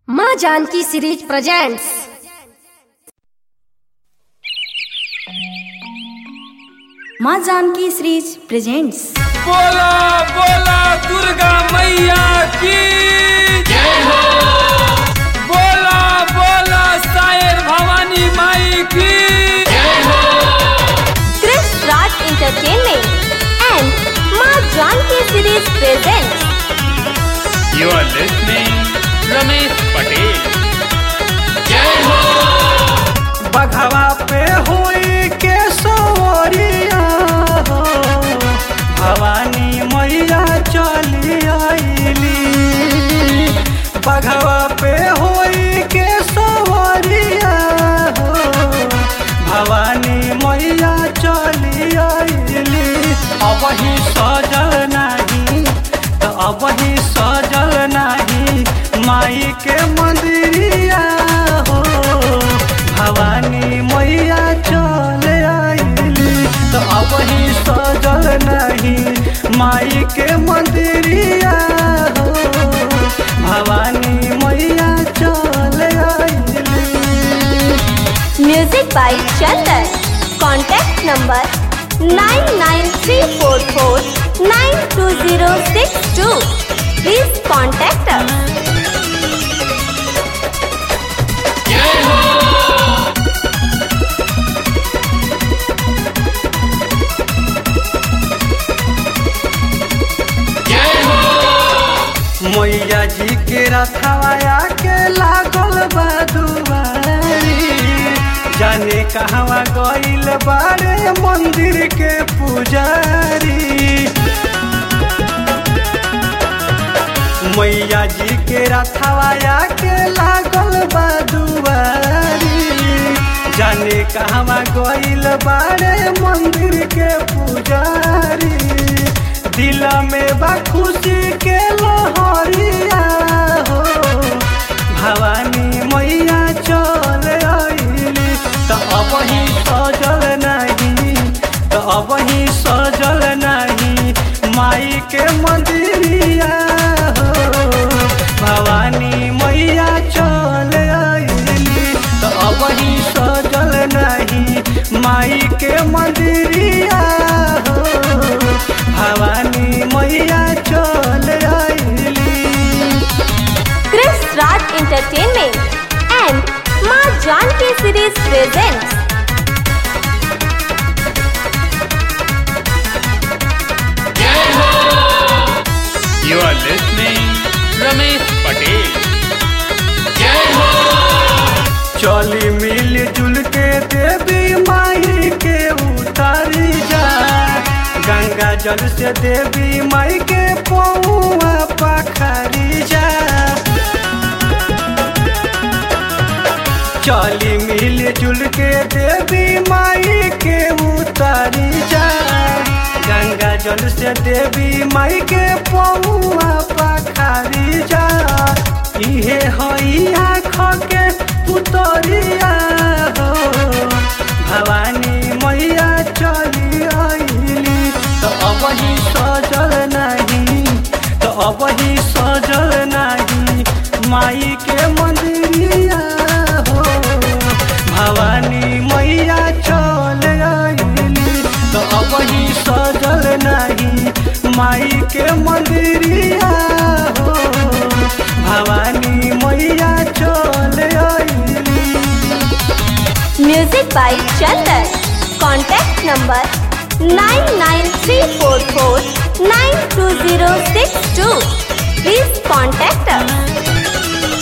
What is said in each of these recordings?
माँ Janaki series presents माँ Janaki series presents बोला बोला दुर्गा मैया की जय हो बोला बोला सायर भवानी माई की जय हो Chris Raj Entertainment and Ma Janki Series presents You are listening Ramesh Patel जय हो बघवा पे हुई के सवरिया हो भवानी मैया चली आईली बघवा पे हुई के सवरिया हो भवानी मैया चली आईली अब ही सजल नहीं तो अब ही सजल नहीं माई के मंदिरिया हो भवानी मैया चल आईली तो अब ही सजल नहीं माई के मंदिरिया हो भवानी मैया चल आईली Music by Chandan. Contact number 99344 92062. Please contact us. मैया जी के रथवाया के लागल बा दुआरी जाने कहवा गइल बारे मंदिर के पुजारी मैया जी के रथवाया के लागल बा दुआरी जाने कहवा गइल बारे मंदिर के पुजारी दिल में बा खुशी के लहरिया हो भवानी मैया चल आईली तो अब ही सजल नहीं तो अब ही सजल नहीं माई के मंदिरिया हो भवानी मैया चल आईली तो अब ही सजल नहीं माई के मंदिरिया हो भवानी मैया चल आईली Chris Raj Entertainment and Ma Janki Series presents You are listening Ramesh Patel जय हो चली मिल जुल के देवी माई के उतारी जा गंगा जल से देवी माई के पौआ पखारी जा चली मिल जुल के देवी माई के उतारी जा गंगा जल से देवी माई के पौआ पखारी जा इहे हई आँख के पुतरिया हो भवानी मैया चली आईली तो अब ही सजल नहीं तो अब ही सजल नहीं माई के मंदिरिया हो भवानी मैया चल आईली तो अब ही सजल नहीं माई के मंदिरिया हो भवानी मैया चल आईली Music by Chandan. Contact number 99344 92062. Please contact us.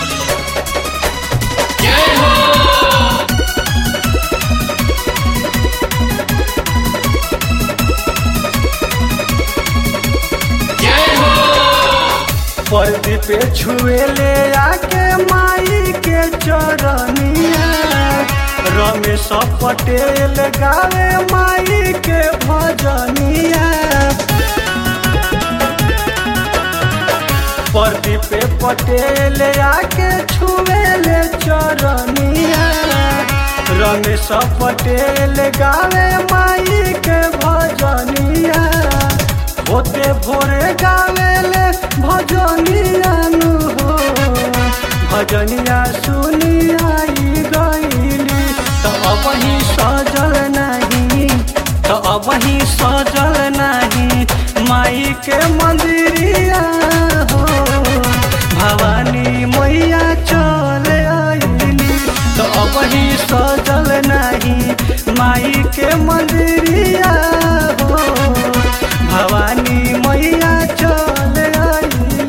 पर्दी पे छुए ले आके माई के चरनिया रमेश पटेल गावे माई के भजनिया पर्दी पे पटेल आके छुए ले चरनिया रमेश पटेल गावे माई के भजनिया होते भोरे गावे ले भजनिया नु हो भजनिया सुनी आई गईली तो अब ही सजल नहीं तो अब ही सजल नहीं माई के मंदिरिया हो भवानी मैया चल आईली तो अब ही सजल नहीं माई के मंदिरिया हो भवानी मैया चल आईली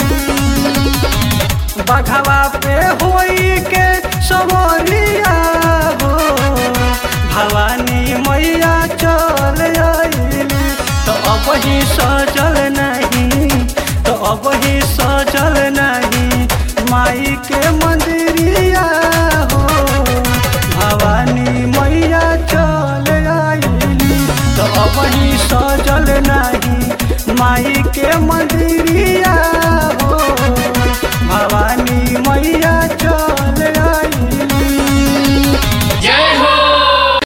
बघवा पे होई के सवरिया हो भवानी मैया चल आईली तो अब ही सजल नहीं तो अब ही सजल नहीं माई के मंदिरिया हो भवानी मैया चल आईली तो अब ही सजल नहीं माई के मंदिरिया